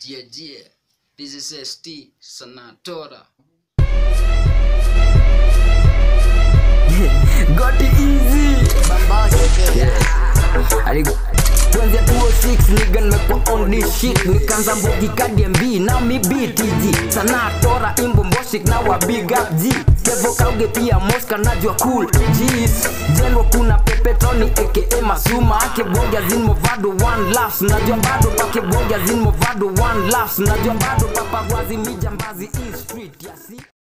Yeah, yeah. This is ST Sanatora. got it easy Ali- kuanzia 206 niga nimekuwa on this shit nikaanza mbogi kadmb na mi btg sana tora imbo mboshik na wa big up g kevo kauge pia moska najua cool gs jengo kuna pepetroni aka masuma ake bonga zin movado one laughs najua bado pake bonga zin movado one laughs najua bado papagwazi mijambazi in street ya si